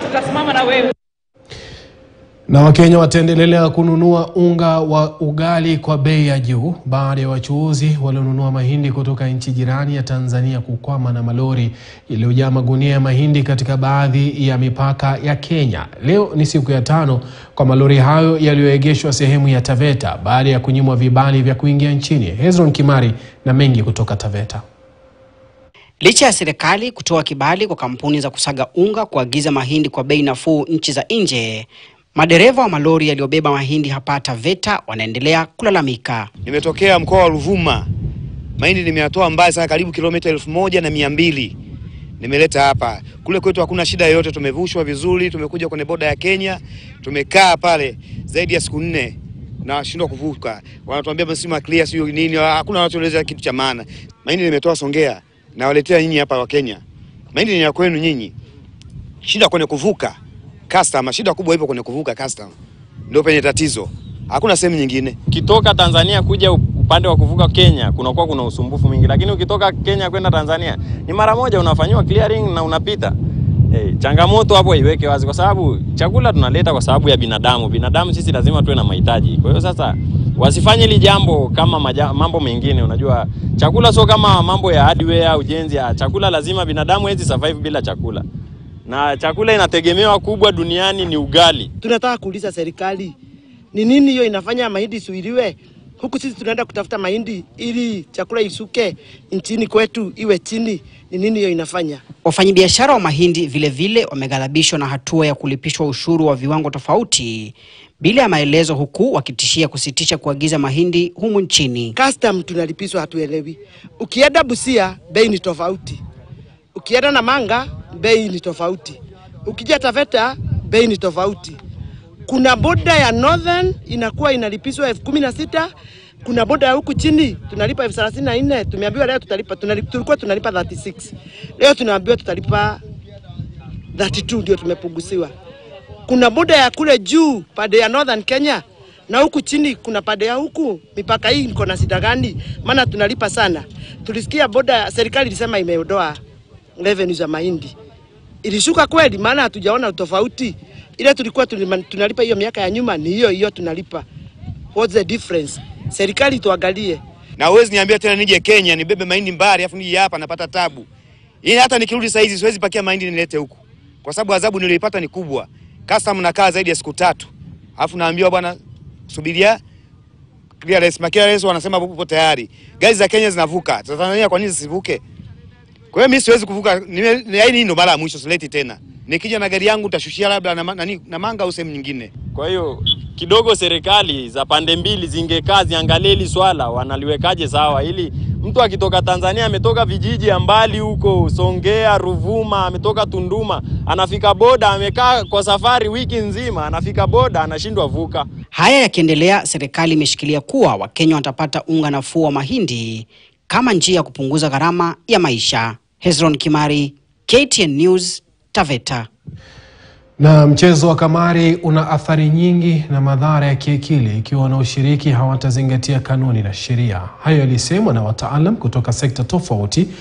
tutasimama na wewe. Na Wakenya wataendelea kununua unga wa ugali kwa bei ya juu baada ya wachuuzi walionunua mahindi kutoka nchi jirani ya Tanzania kukwama na malori yaliyojaa magunia ya mahindi katika baadhi ya mipaka ya Kenya. Leo ni siku ya tano kwa malori hayo yaliyoegeshwa sehemu ya Taveta baada ya kunyimwa vibali vya kuingia nchini. Hezron Kimari na mengi kutoka Taveta. Licha ya serikali kutoa kibali kwa kampuni za kusaga unga kuagiza mahindi kwa bei nafuu nchi za nje, madereva wa malori yaliyobeba mahindi hapa Taveta wanaendelea kulalamika. Nimetokea mkoa wa Ruvuma, mahindi nimeyatoa mbali sana, karibu kilomita elfu moja na mia mbili nimeleta hapa. Kule kwetu hakuna shida yoyote, tumevushwa vizuri, tumekuja kwenye boda ya Kenya, tumekaa pale zaidi ya siku nne na washindwa kuvuka. Wanatuambia msimu clear, sio nini, hakuna wanachoeleza kitu cha maana. Mahindi nimetoa Songea na waletea nyinyi hapa wa Kenya, mahindi ni ya kwenu nyinyi. Shida kwenye kuvuka customer, shida kubwa ipo kwenye kuvuka customer, ndio penye tatizo, hakuna sehemu nyingine. Ukitoka Tanzania kuja upande wa kuvuka Kenya kunakuwa kuna usumbufu mwingi, lakini ukitoka Kenya kwenda Tanzania ni mara moja unafanyiwa clearing na unapita. Hey, changamoto hapo iweke wazi, kwa sababu chakula tunaleta kwa sababu ya binadamu. Binadamu sisi lazima tuwe na mahitaji. Kwa hiyo sasa wasifanye hili jambo kama maja, mambo mengine. Unajua chakula sio kama mambo ya hardware, ujenzi. Ya chakula lazima binadamu hawezi survive bila chakula, na chakula inategemewa kubwa duniani ni ugali. Tunataka kuuliza serikali ni nini hiyo inafanya mahindi suiliwe huku sisi tunaenda kutafuta mahindi ili chakula isuke nchini kwetu iwe chini. Ni nini hiyo inafanya? Wafanyabiashara wa mahindi vilevile wameghadhabishwa na hatua ya kulipishwa ushuru wa viwango tofauti bila ya maelezo, huku wakitishia kusitisha kuagiza mahindi humu nchini. Custom tunalipishwa, hatuelewi. Ukienda Busia bei ni tofauti, ukienda Namanga bei ni tofauti, ukija Taveta bei ni tofauti. Kuna boda ya Northern inakuwa inalipishwa elfu kumi na sita kuna boda ya huku chini tunalipa elfu thelathini na nne Tumeambiwa leo tutalipa, tunalipa, tulikuwa tunalipa 36 leo tunaambiwa tutalipa 32 ndio tumepunguziwa. Kuna boda ya kule juu pande ya Northern Kenya na huku chini kuna pande ya huku. Mipaka hii iko na shida gani? Maana tunalipa sana. Tulisikia boda, serikali ilisema imeondoa revenue za mahindi, ilishuka kweli? Maana hatujaona tofauti ile tulikuwa tunalipa hiyo miaka ya nyuma ni hiyo hiyo tunalipa. What's the difference? Serikali tuangalie. Na uwezi niambia tena nije Kenya nibebe mahindi mbali afu nije hapa napata tabu. Hii hata nikirudi saa hizi siwezi pakia mahindi nilete huku. Kwa sababu adhabu niliyoipata ni kubwa. Custom nakaa zaidi ya siku tatu. Alafu naambiwa bwana subiria clearance, ma clearance wanasema upo tayari. Gari za Kenya zinavuka. Tanzania kwa nini zisivuke? Kwa hiyo mimi siwezi kuvuka. Hii ndio mara ya mwisho sileti tena. Nikija na gari yangu utashushia labda na, nani Namanga au sehemu nyingine. Kwa hiyo kidogo serikali za pande mbili zingekaa ziangalie hili swala wanaliwekaje sawa, ili mtu akitoka Tanzania ametoka vijiji ya mbali huko Songea, Ruvuma, ametoka Tunduma, anafika boda, amekaa kwa safari wiki nzima, anafika boda anashindwa vuka. Haya yakiendelea, serikali imeshikilia kuwa Wakenya watapata unga nafuu wa mahindi kama njia ya kupunguza gharama ya maisha. Hezron Kimari, KTN News, Taveta. Na mchezo wa kamari una athari nyingi na madhara ya kiakili ikiwa wanaoshiriki hawatazingatia kanuni na sheria. Hayo yalisemwa na wataalam kutoka sekta tofauti